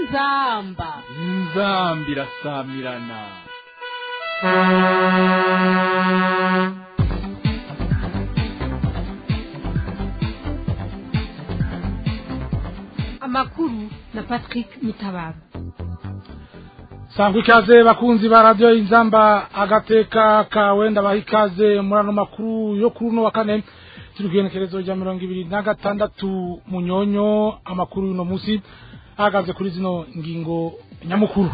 inzamba inzambi irasamirana amakuru na patrick mitabaro sangwa ikaze bakunzi ba radiyo inzamba agateka kawe ndabaha ikaze muri ano makuru yo kuri uno wa kane turi kugenekerezo rya mirongo ibiri na gatandatu munyonyo amakuru y'uno munsi ahagaze kuri zino ngingo nyamukuru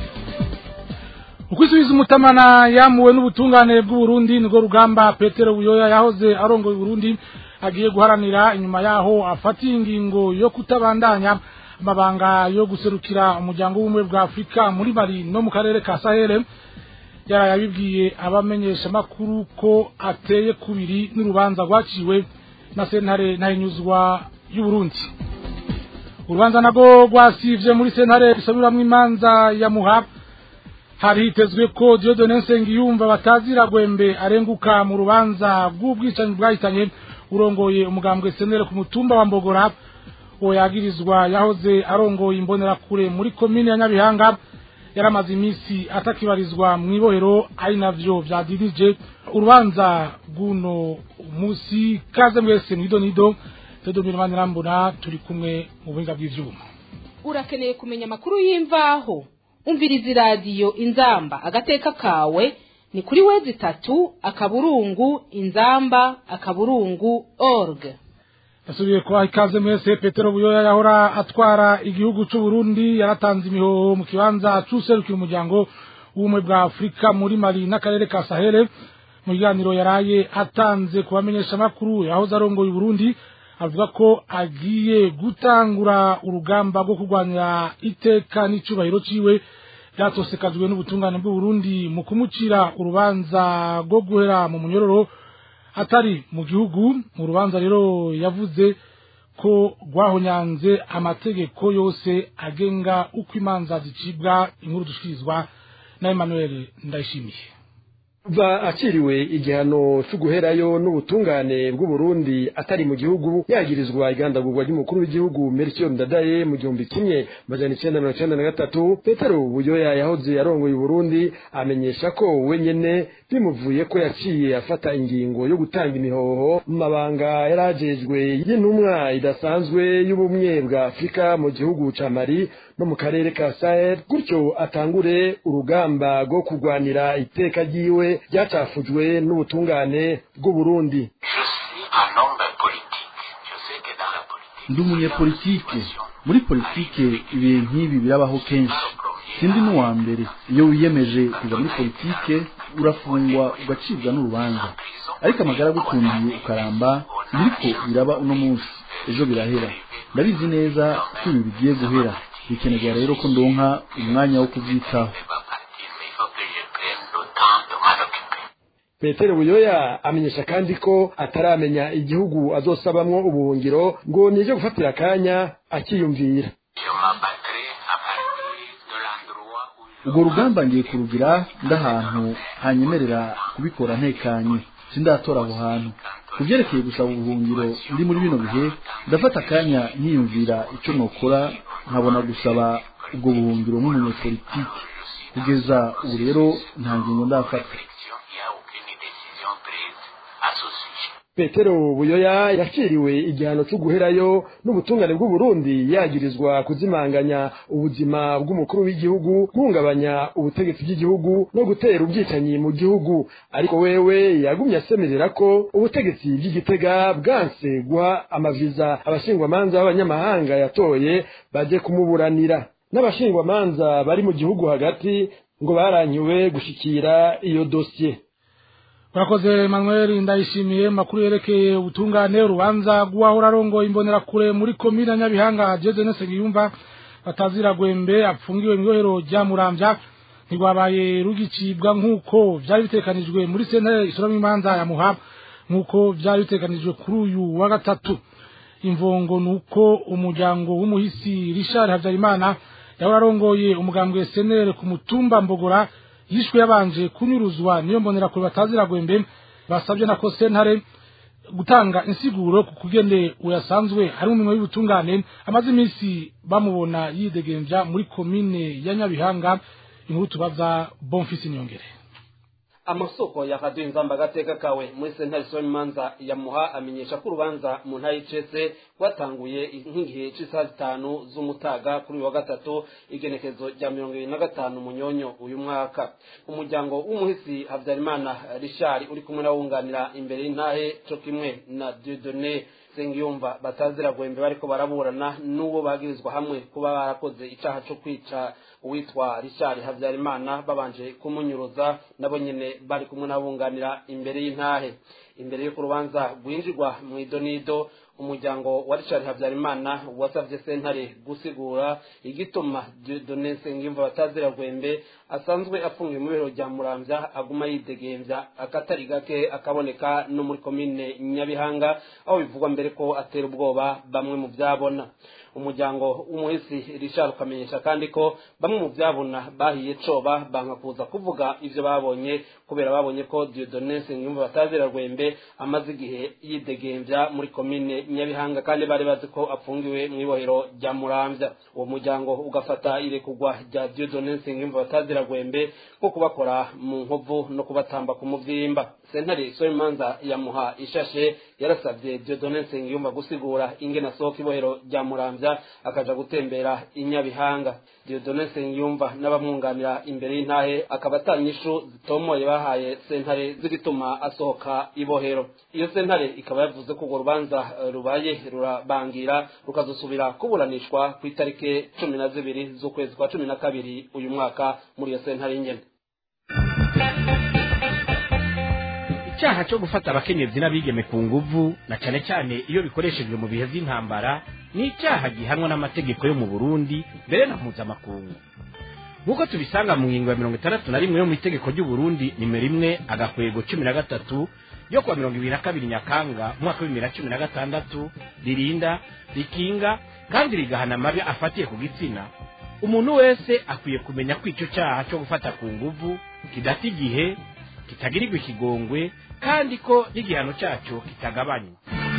ukwisubiza umutamana yamuwe n'ubutungane bw'uburundi nirwo rugamba petero buyoya yahoze arongoye uburundi agiye guharanira inyuma yaho afatiye ingingo yo kutabandanya amabanga yo guserukira umuryango w'ubumwe bwa afurika muri mari no mu karere ka sahere yaraye abibwiye abamenyesha makuru ko ateye kubiri n'urubanza rwaciwe na sentare ntahinyuzwa y'uburundi urubanza nago rwasivye muri sentare isabiramwo imanza ya muha hari hitezwe ko Dieudonne Nsengiyumva batazira gwembe arenguka mu rubanza rw'ubwicanyi bwahitanye urongoye umugambwe senere ku mutumba wa Mbogora uwo yagirizwa yahoze arongoye imbonerakure muri komine ya Nyabihanga yaramaze iminsi atakibarizwa mu ibohero ari navyo vyadirije urubanza rw'uno musi kaze mwese mwidonido Tedomira Manirambona turi kumwe mu buhinga bw'ivyuma urakeneye kumenya amakuru y'imvaho umviriza iradiyo inzamba agateka kawe ni kuri wezi itatu akaburungu inzamba akaburungu org yasubiye kubaha ikaze mwese petero buyoya yahora atwara igihugu c'u Burundi yaratanze imihoho mu kibanza c'userukira umuryango w'ubumwe bwa afurika muri mali n'akarere ka sahere mu biganiro yaraye atanze ku bamenyeshamakuru yahoze arongoye uburundi avuga ko agiye gutangura urugamba rwo kurwanya iteka n'icubahiro ciwe ryatosekajwe n'ubutungane bw'uburundi mu kumucira urubanza rwo guhera mu munyororo atari mu gihugu mu rubanza rero yavuze ko rwahonyanze amategeko yose agenga uko imanza zicibwa inkuru dushikirizwa na Emmanuel Ndayishimiye kuva akiriwe igihano cyo guherayo n'ubutungane bw'uburundi atari mu gihugu yagirizwa igandagurwa ry'umukuru w'igihugu Melchior Ndadaye mu gihumbi kimwe majana icenda mirongo icenda na gatatu Petero Buyoya yahoze yarongoye Uburundi amenyesha ko wenyene bimuvuye ko yaciye afata ingingo yo gutanga imihoho mu mabanga yarajejwe y'intumwa idasanzwe y'ubumwe bwa Afurika mu gihugu ca Mali no mu karere ka Sahel gutyo atangure urugamba rwo kurwanira iteka ryiwe ryacafujwe n'ubutungane bw'uburundi ndi umunyepolitike muri politike ibihe nk'ibi birabaho kenshi sindi n'uwa mbere iyo wiyemeje kuja muri politike urafungwa ugacibwa n'urubanza ariko amagara agukundiye ukaramba biriko biraba uno munsi ejo birahera ndabizi neza ko ibi bigiye guhera bikenerwa rero ko ndonka umwanya wo kuvyitaho petero buyoya amenyesha kandi ko ataramenya igihugu azosabamwo ubuhungiro ngo nije gufatira akanya akiyumvira urwo rugamba ngiye kurugira ndahantu hanyemerera kubikora ntekanye sindatora aho hantu ku byerekeye gusaba ubuhungiro ndi muri bino bihe ndafata akanya nkiyumvira icyo nokora nkabona gusaba ubwo buhungiro nk'umunyepolitike kugeza ubu rero nta ngingo ndafata petero buyoya yaciriwe igihano cyo guherayo n'ubutungane bw'uburundi yagirizwa kuzimanganya ubuzima bw'umukuru w'igihugu guhungabanya ubutegetsi bw'igihugu no gutera ubwicanyi mu gihugu ariko wewe yagumye asemerera ko ubutegetsi bw'igitega bwanse guha amaviza abashingwamanza b'abanyamahanga yatoye baje kumuburanira n'abashingwamanza bari mu gihugu hagati ngo baranyiwe gushikira iyo dosiye Urakoze Manuel ndayishimiye makuru yerekeye ubutungane urubanza rw'uwahora arongoye imbonerakure muri komine Nyabihanga Dieudonne Nsengiyumva batazira gwembe apfungiwe mu ibohero rya Muramvya ntigwabaye rugicibwa nk'uko vyari bitekanijwe muri sentare isoramwo imanza ya Muha nk'uko vyari bitekanijwe kuri uyu wa gatatu imvongo nuko umuryango w'umuhisi Richard Havyarimana yahora arongoye umugambwe senere ku mutumba Mbogora yishwe yabanje kunyuruzwa niyo mbonera kure batazira gwembe basabye nako sentare gutanga insiguro ku kugende uyasanzwe ari mu minwe y'ubutungane amaze iminsi bamubona yidegemvya muri komine ya Nyabihanga inkuru tubaza Bonfisi Nyongere amasoko ya radiyo inzamba agateka kawe muri sentare soni manza yamuha amenyesha ko urubanza mu ntara y'icese rwatanguye nk'igihe cy'isaha zitanu z'umutaga kuri uyu wa gatatu igenekezo rya mirongo ibiri na gatanu munyonyo uyu mwaka umuryango w'umuhisi habyarimana rishari uri kumwe n'abunganira imbere y'intahe cyo kimwe na diodone sengiyumva batazira gwembe bariko baraburana n'uwo bagirizwa hamwe kuba barakoze icaha co kwica uwitwa Richard Habyarimana babanje kumunyuruza nabo nyene bari kumwe n'abunganira imbere y'intahe imbere y'uko urubanza rwinjirwa mu idonido umuryango wa Richard Habyarimana wasavye sentare gusigura igituma Dieudonne Nsengiyumva batazira gwembe asanzwe afungiwe mu biro rya Muramvya aguma yidegemvya akatari gake akaboneka no muri komine Nyabihanga aho bivugwa mbere ko atera ubwoba bamwe mu byabona umuryango w'umuhisi Richard ukamenyesha kandi ko bamwe mu byabona bahiye coba banka kuza kuvuga ivyo babonye kubera babonye ko Dieudonne Nsengiyumva batazira rwembe amaze igihe yidegemvya muri komine Nyabihanga kandi bari bazi ko afungiwe mu ibohero rya Muramvya uwo muryango ugafata irekugwa rya Dieudonne Nsengiyumva batazira rwembe nko kubakora mu nkovu no kubatamba ku muvyimba sentare Soimanza yamuha ishashe yarasabye Dieudonne Nsengiyumva gusigura ingene asohoka ibohero rya Muramvya akaja gutembera inyabihanga Dieudonne Nsengiyumva n'abamwunganira imbere y'intahe akaba atanyishu zitomoye bahaye sentare zigituma asohoka ibohero iyo sentare ikaba yavuze ko urwo rubanza rubaye rurabangira rukazosubira kuburanishwa ku itariki cumi na zibiri z'ukwezi kwa cumi na kabiri uyu mwaka muri iyo sentare nyene icyaha cyo gufata abakenyezi n'abigeme ku nguvu na cyane cyane iyo bikoreshejwe mu bihe by'intambara ni icyaha gihanwa n'amategeko yo mu burundi mbere na mpuzamakungu nk'uko tubisanga mu ngingo ya mirongo itandatu na rimwe yo mu itegeko ry'uburundi nimero imwe agakwego cumi na gatatu yo kuwa mirongo ibiri na kabiri nyakanga umwaka w'ibibiri na cumi na gatandatu ririnda rikinga kandi rigahana amabi afatiye ku gitsina umuntu wese akwiye kumenya ko icyo cyaha cyo gufata ku nguvu kidata igihe kitagirirwa ikigongwe kandi ko n'igihano cyacyo kitagabanywa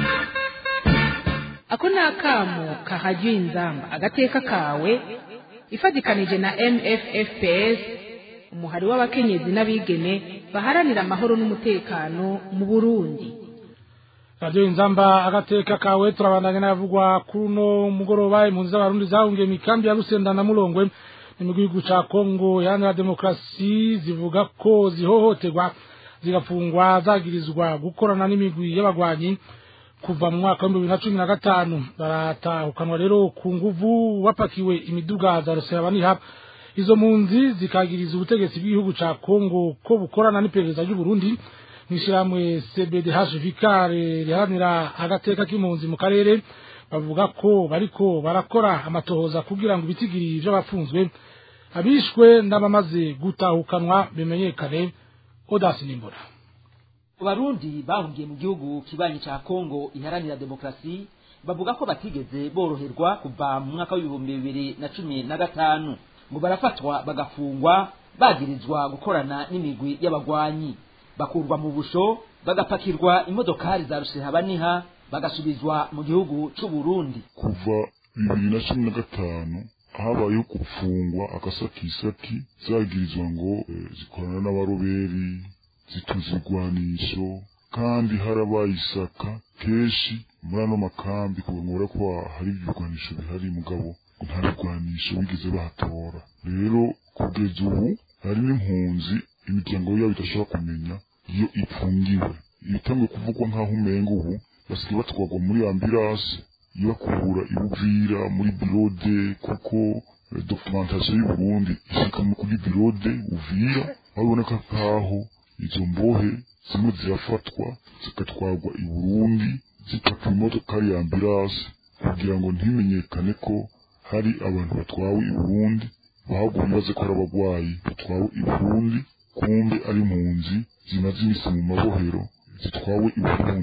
ako ni akamo kahajya inzamba agateka kawe ifatikanije na mffps umuhari w'abakenyezi n'abigeme baharanira amahoro n'umutekano mu burundi radiyo inzamba agateka kawe turabandanya n'ayavugwa kuri uno mugoroba impunzi z'abarundi zahungiye mu ikambi ya rusenda na murongwe ni mu gihugu ca kongo iharanira demokarasi zivuga ko zihohoterwa zigafungwa zagirizwa gukorana n'imigwi y'abagwanyi kuva mu mwaka w'ibihumbi bibiri na cumi na gatanu baratahukanwa rero ku nguvu bapakiwe imiduga za rusebaniha izo mpunzi zikagiriza ubutegetsi bw'igihugu ca kongo ko bukorana n'iperereza ry'uburundi mw'ishirahamwe cbdh vicare riharanira agateka k'impunzi mu karere bavuga ko bariko barakora amatohoza kugira ngo ibitigiri vy'abafunzwe abishwe n'abamaze gutahukanwa bimenyekane odasi nimbura abarundi bahungiye mu gihugu kibanyi ca kongo iharanira demokarasi bavuga ko batigeze boroherwa kuva mu mwaka w'ibihumbi bibiri na cumi na gatanu ngo barafatwa bagafungwa bagirizwa gukorana n'imigwi y'abagwanyi bakurwa mu busho bagapakirwa imodokari za rushehabaniha bagasubizwa mu gihugu c'uburundi kuva bibiri na cumi na gatanu habayeho gufungwa agasakisaki zagirizwa ngo eh, zikorana n'abaroberi zituza igwanisho kandi harabaye isaka kenshi muri ano makambi kugira ngo ko hari ibigwanisho bihari mugabo nta bigwanisho bigeze bahatora rero kugeza ubu hari n'impunzi imiryango yabo idashobora kumenya iyo ipfungiwe ibitanguye kuvugwa nk'aho umenga ubu basigaye batwarwa muri ambirasi ibakura ibuvira muri birode kuko eh, documentation y'uburundi ishika mu kuri birode uvira aho biboneka nk'aho izo mbohe zimwe zirafatwa zigatwarwa i burundi zipakiwe imodokari ya ambirasi kugira ngo ntimenyekane ko hari abantu batwawe i burundi bahaguye baze ko ari abagwayi batwawe i burundi kumbe ari impunzi zimaze imisi mu mabohero zitwawe i burundi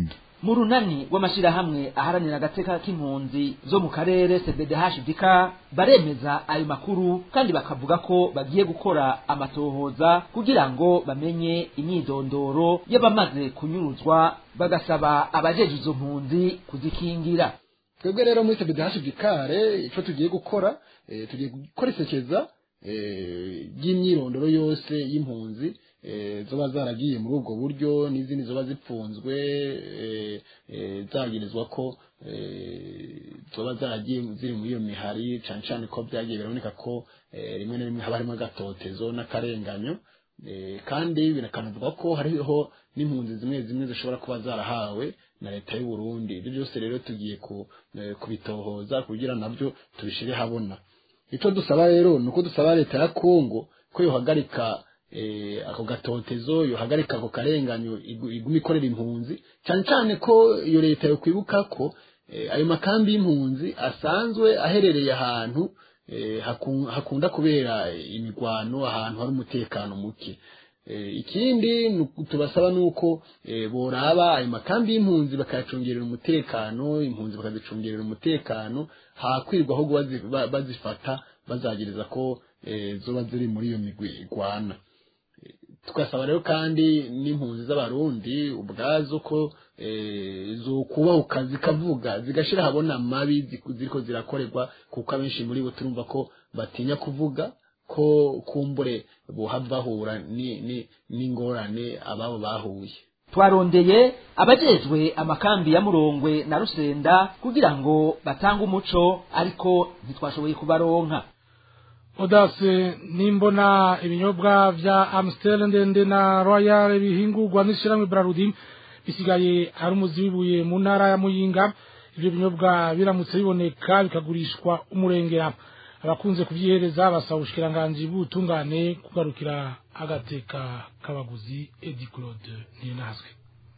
mu runani rw'amashyirahamwe aharanira agateka k'impunzi zo mu karere cbdhdk baremeza ayo makuru kandi bakavuga ko bagiye gukora amatohoza kugira ngo bamenye imyidondoro y'abamaze kunyuruzwa bagasaba abajeje izo mpunzi kuzikingira twebwe rero muri cbdhdk icyo tugiye gukora eh, tugiye gukora isekeza eh, ry'imyirondoro yose y'impunzi eh, zoba zaragiye muri ubwo buryo n'izindi zoba zipfunzwe eh, eh, zagirizwa ko eh, zoba zaragiye ziri muri iyo mihari cane cane ko byagiye biraboneka ko eh, rimwe na rimwe haba harimo agatotezo n'akarenganyo eh, kandi birakanavugwa ko hariho n'impunzi zimwe zimwe zishobora kuba zarahawe na leta y'u Burundi ibyo byose rero tugiye ku, eh, kubitohoza kugira nabyo tubishire habona icyo dusaba rero ni uko dusaba leta ya Kongo ko yohagarika eh, ako gatotezo yohagarika ako karenganyo igu- iguma ikorera impunzi cyane cyane ko iyo leta yo kwibuka ko eh, ayo makambi y'impunzi asanzwe aherereye ahantu eh, haku- hakunda kubera imigwano ahantu hari umutekano muke Eh, ikindi ni uku- tubasaba nuko eh, boraba ayo makambi y'impunzi bakayacungerera umutekano impunzi bakazicungerera umutekano hakwirwa ahubwo bazi- ba- bazifata bazagereza ko eh, zoba ziri muri iyo migwi igwana tugasaba rero kandi n'impunzi z'abarundi ubwazo ko eh, zokubahuka zikavuga zigashira habona mabi ziku- ziriko zirakorerwa kuko abenshi muri bo turumva ko batinya kuvuga ko kumbure bohava bahura ni- ni- n'ingorane ababo bahuye twarondeye abajejwe amakambi ya murongwe na rusenda kugira ngo batange umuco ariko ntitwashoboye kubaronka odase nimbona ibinyobwa vya amstel ndende na royal bihingurwa n'ishyirahamwe brarudi bisigaye ari umuzi w'ibuye mu ntara ya muyinga ivyo binyobwa biramutse biboneka bikagurishwa umurengera abakunze kuvyihereza basaba ubushikiranganji bw'ubutungane kugarukira agateka k'abaguzi edi claude ntinazwe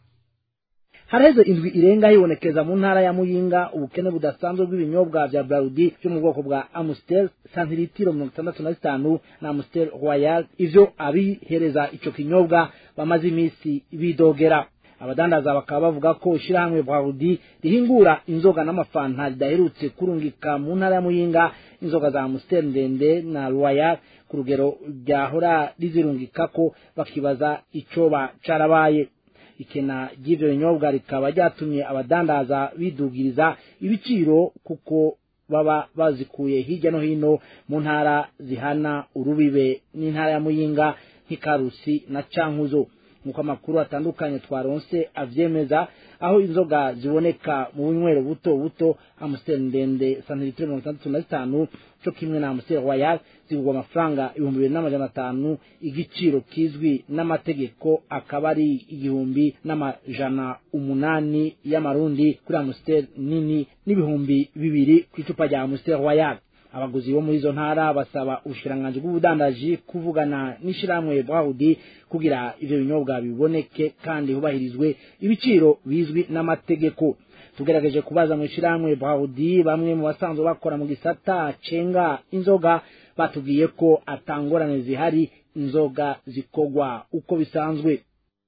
haraheze indwi irenga hibonekeza mu ntara ya muyinga ubukene budasanzwe bw'ibinyobwa vya brarudi vyo mu bwoko bwa amustel santiritiro mirongo itandatu na zitanu na amustel royal ivyo abihereza ico kinyobwa bamaze imisi bidogera abadandaza bakaba bavuga ko ishirahamwe brarudi rihingura inzoga n'amafanta ridaherutse kurungika mu ntara ya muyinga inzoga za amustel ndende na royal ku rugero ryahora rizirungikako bakibaza icoba carabaye ikena ry'ivyo binyobwa rikaba ryatumye abadandaza bidugiriza ibiciro kuko baba bazikuye hirya no hino mu ntara zihana urubibe n'intara ya muyinga nk'ikarusi na cankuzo nk'uko amakuru atandukanye twaronse avyemeza aho inzoga ziboneka mu bunywero buto buto amusiteri ndende santiritiro mirongo itandatu na zitanu co kimwe na amusiteri royal zigurwa amafaranga ibihumbi bibiri n'amajana atanu igiciro kizwi n'amategeko akaba ari igihumbi n'amajana umunani y'amarundi kuri amusiteri nini n'ibihumbi bibiri ku icupa rya amusiteri royal abaguzi bo muri izo ntara basaba ubushikiranganji bw'ubudandaji kuvugana n'ishirahamwe bwahudi kugira ivyo binyobwa biboneke kandi hubahirizwe ibiciro bizwi n'amategeko tugerageje kubaza mu ishirahamwe bwahudi bamwe mu basanzwe bakora mu gisata cenga inzoga batubwiye ko atangorane zihari inzoga zikogwa uko bisanzwe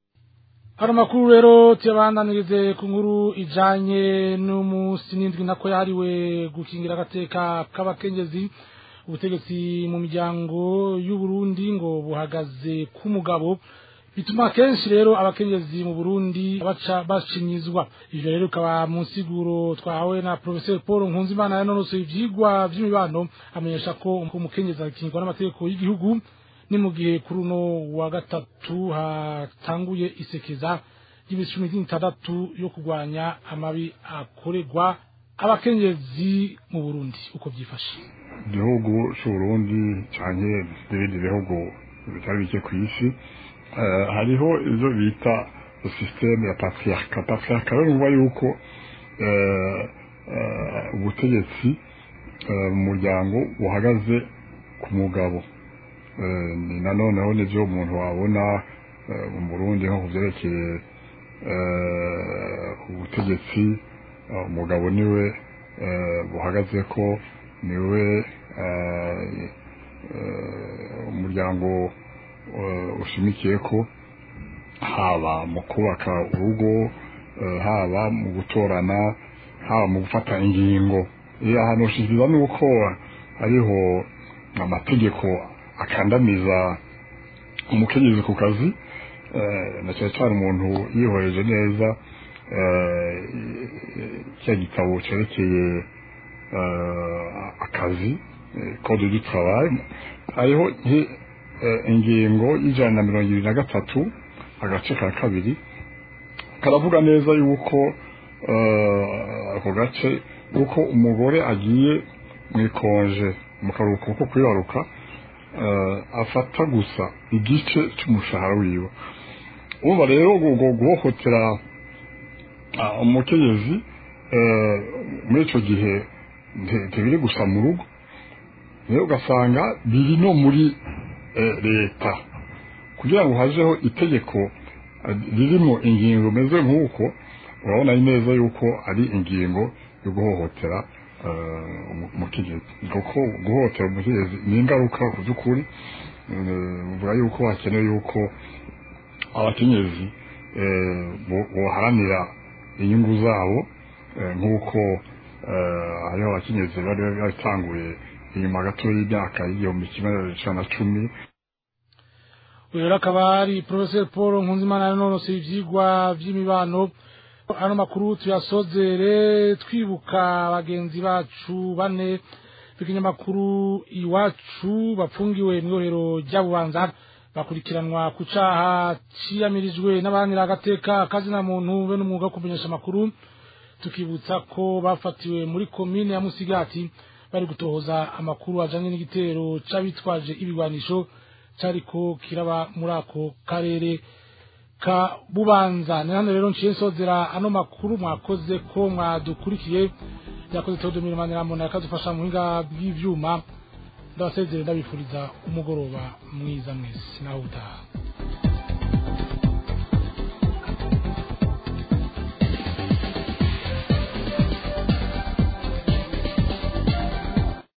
hari amakuru rero tuyabandanirize ku nkuru ijanye n'umunsi n'indwi nako yahariwe gukingira agateka k'abakenyezi ubutegetsi mu miryango y'uburundi ngo buhagaze k'umugabo bituma kenshi rero abakenyezi mu burundi baca bashinyizwa ivyo rero bikaba mu nsiguro twahawe na professeur paul nkunzimana yanonosoye ivyigwa vy'imibano amenyesha ko umukenyezi akingirwa n'amategeko y'igihugu ni mu gihe kuri uno wa gatatu hatanguye isekeza ry'imisi cumi n'itandatu yo kurwanya amabi akorerwa abakenyezi mu burundi uko byifashe igihugu c'uburundi canke n'ibindi bihugu bitari bike ku isi eh, hariho ivyo bita systeme ya patriarka patriarka rero nuvuga yuko eh, eh, ubutegetsi eh, mu muryango buhagaze ku mugabo Eh, ni nanoneho nivyo umuntu wabona eh, mu burundi nko kuvyerekeye eh, ubutegetsi eh, umugabo niwe eh, buhagaze ko niwe eh, eh, umuryango eh, ushimikiye ko haba mu kubaka urugo haba mu gutorana haba mu gufata ingingo ahantu ushikiriza ni uko hariho amategeko akandamiza umukenyezi ku kazi na cyane cyane umuntu yihoreje neza cya gitabo cyerekeye akazi code du travail hariho ingingo y'ijana na mirongo ibiri na gatatu agace ka kabiri karavuga neza yuko ako gace yuko umugore agiye mu ikonje mu karuhuko ko kwibaruka afata gusa igice cy'umushahara wiwe uba rero guhohotera umukenyezi muri icyo gihe ntibiri gusa mu rugo rero ugasanga biri no muri leta kugira ngo hajeho itegeko ririmo ingingo imeze nk'uko urabona neza yuko ari ingingo yo guhohotera umukenyezi kuko guhohotera umukenyezi ni ingaruka ku by'ukuri bivuga yuko hakenewe yuko abakenyezi boharanira inyungu zabo nk'uko hariho abakenyezi bari batanguye inyuma gato y'imyaka y'igihumbi kimwe na cumi uyu rero akaba ari porofeseri paul nkunzimana yanonoseye ibyigwa by'imibano ano makuru tuyasozere twibuka bagenzi bacu bane b'ikinyamakuru iwacu bapfungiwe mu iyorero ry'abubanza bakurikiranwa ku caha ciyamirijwe n'abahanira agateka kazina muntu be n'umwuga wo kumenyesha amakuru tukibutsa ko bafatiwe muri komine ya musigati bari gutohoza amakuru ajanye n'igitero c'abitwaje ibigwanisho cariko kiraba muri ako karere ka bubanza ni hano rero nciye nsozera ano makuru mwakoze ko mwadukurikiye yakoze Theodomir Maniramuntu yakadufasha mu buhinga bw'ivyuma ndabasezere ndabifuriza umugoroba mwiza mwese naho utaha